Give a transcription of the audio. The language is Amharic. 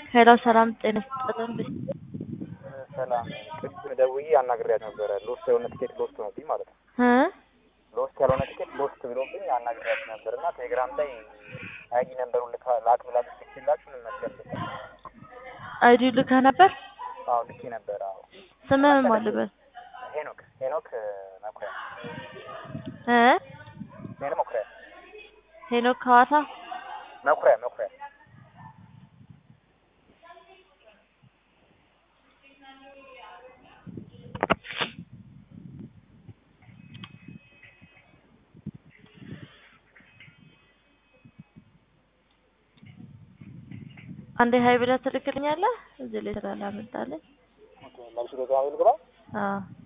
ሄሎ ሰላም ጤና ይስጥልን። ሰላም ቅድም ደውዬ አናግሬያት ነበረ። ሎስት የሆነ ትኬት ሎስት ሆኖብኝ ማለት ነው። እ ሎስት ያልሆነ ትኬት ሎስት ብሎብኝ አናግሬያት ነበር እና ቴሌግራም ላይ አይዲ ነንበሩ ልካ ላክ ብላ ልክላችሁ ምን መስገር አይዲ ልከህ ነበር? አዎ ልኬ ነበር። አዎ ስምህ ማን ልበል? ሄኖክ ሄኖክ መኩሪያ እ ሄኖክ መኩሪያ ሄኖክ ከዋሳ መኩሪያ መኩሪያ አንዴ ሀይ ብለህ ትልክልኛለህ? እዚህ ላይ ስላላመጣልኝ። መልሱ ቴሌግራም ልግባ አዎ